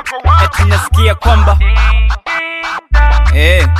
wako wapi? eti nasikia kwamba eh.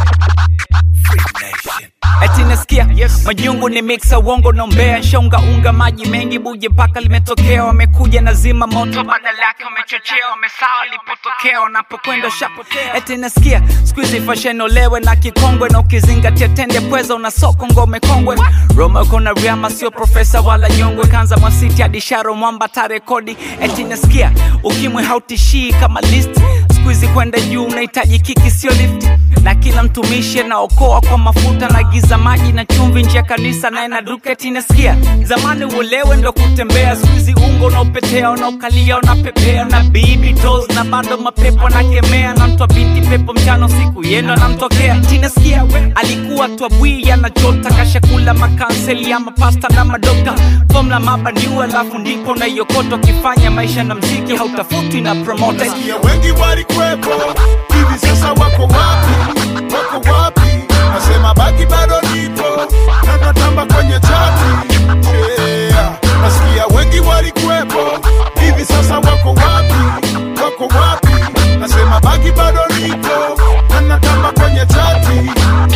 eti nasikia yes. majungu ni mixa uongo nombea shonga unga maji mengi buje mpaka limetokea wamekuja na zima moto badala yake wamechochea wamesawa lipotokea wanapokwenda shapotea eti nasikia skuizi fashenolewe na kikongwe na ukizingatia tende pweza una soko ngome kongwe roma kona riama sio profesa wala nyongwe kanza mwasiti hadi sharo mwamba tarekodi eti nasikia ukimwe hautishii kama list skuizi kwenda juu unahitaji kiki sio lifti na kila mtumishi anaokoa kwa mafuta na giza maji na chumvi nje ya kanisa naye na duketi nasikia zamani uolewe ndo kutembea skuizi ungo unaopetea unaokalia unapepea na bibi tos na bado mapepo nakemea na mtwa binti pepo mchana usiku yendo anamtokea tinasikia alikuwa twabwi anachota kashakula makanseli ya mapasta na madokta fomla mabaniu alafu ndipo unaiokota ukifanya maisha na mziki hautafutwi na promote Nasikia wengi walikwepo, hivi sasa wako wapi? Wako wapi? Nasema baki bado nipo, na natamba kwenye chati. Yeah. Nasikia wengi walikwepo, hivi sasa wako wapi? Wako wapi? Nasema baki bado nipo, na natamba kwenye chati.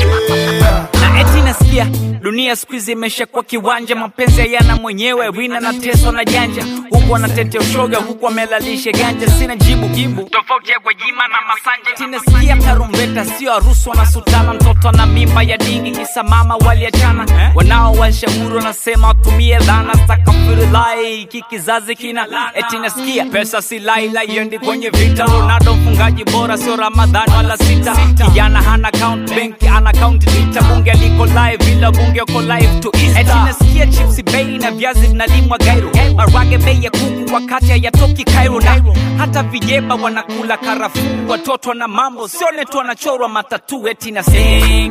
Yeah. na eti nasikia dunia siku hizi imeshakuwa kiwanja mapenzi hayana mwenyewe wina na teso na janja huku anatetea ushoga huku amelalisha ganja sina jibu jibu tofauti ya gwajima na masanja tinasikia tarumbeta sio harusi wanasutana mtoto na mimba ya dingi kisa mama waliachana wanao washauri wanasema watumie dhana stakafirulai hiki kizazi kina eti nasikia pesa si laila iendi kwenye vita ronaldo mfungaji bora sio ramadhani wala sita kijana hana account benki ana account lita bunge aliko live ila bunge uko live to Easter. eti nasikia chipsi bei na viazi vinalimwa gairo marage bei ya kuku wakati hayatoki Cairo na hata vijeba wanakula karafuu watoto na mambo sione tu wanachorwa matatu eti nasikia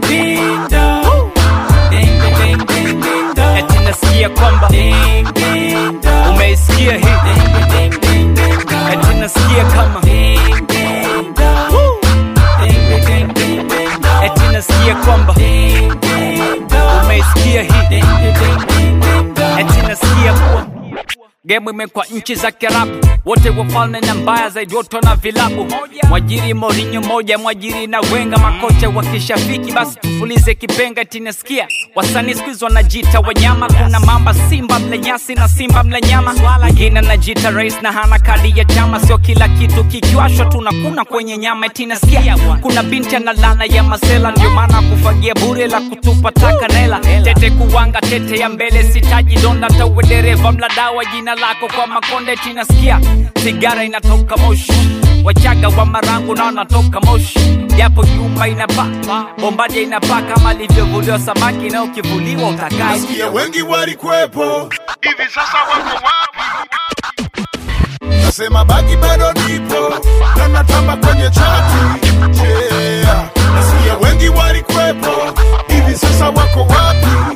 eti nasikia kwamba umeisikia hii eti nasikia kama Woo! eti nasikia kwamba umeisikia hii eti nasikia kuwa gemu imekwa nchi za kiarabu wote wafalme na mbaya zaidi wote na vilabu mwajiri morinyo moja mwajiri na wenga makocha wakishafiki basi tufulize kipenga tinasikia wasanii skuizi wanajita wanyama kuna mamba simba mle nyasi na simba mle nyama mwingine anajita rais na hana kadi ya chama sio kila kitu kikiwashwa tunakuna kwenye nyama tinasikia kuna binti ana lana ya masela ndio maana kufagia bure la kutupa taka nela tete kuwanga tete ya mbele sitaji donda tawe dereva mladawa jina lako kwa makonde tinasikia sigara inatoka moshi wachaga wa marangu na wanatoka moshi japo nyumba inapaa bombadia inapaa kama alivyovuliwa samaki na ukivuliwa utakai Nasikia wengi walikwepo, hivi sasa wako wapi? Nasema baki bado nipo, na natamba kwenye chati. Yeah. Nasikia wengi walikwepo, hivi sasa wako wapi?